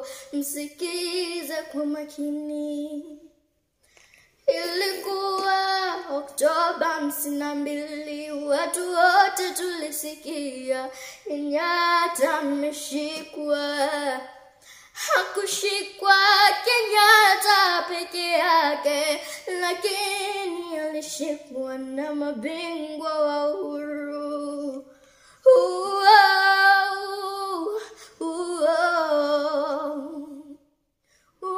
msikize kwa makini. Ilikuwa Oktoba hamsini na mbili, watu wote tulisikia Kenyatta ameshikwa. Hakushikwa Kenyatta peke yake, lakini alishikwa na mabingwa wa uhuru. Uo, uo.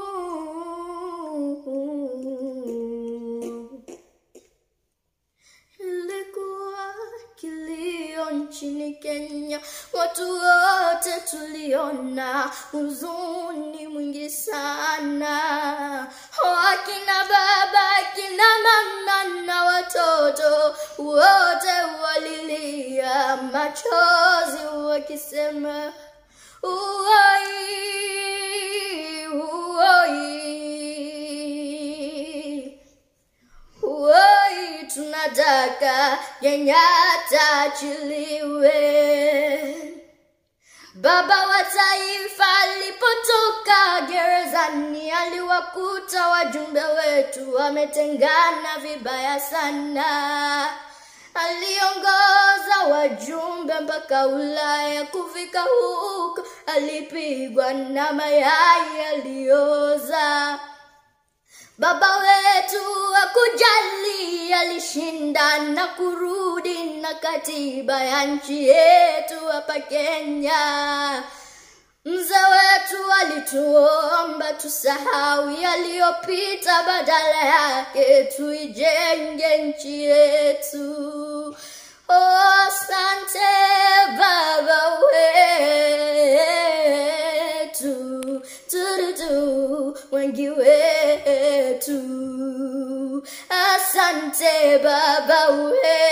Ilikuwa kilio nchini Kenya, watu wote tuliona huzuni mwingi sana. Wakina baba, kina mama na watoto wote walilia machozi wakisema uoi, uoi. Woi, tunataka Kenyatta achiliwe. Baba wa taifa alipotoka gerezani, aliwakuta wajumbe wetu wametengana vibaya sana. Aliongoza wajumbe mpaka Ulaya, kufika huko alipigwa na mayai alioza. Baba wetu hakujali, alishinda na kurudi na katiba ya nchi yetu hapa Kenya. Mzee wetu alituomba tusahau yaliyopita, badala yake tuijenge nchi yetu. Oh, asante baba wetu, tududu wengi wetu. Asante baba wetu.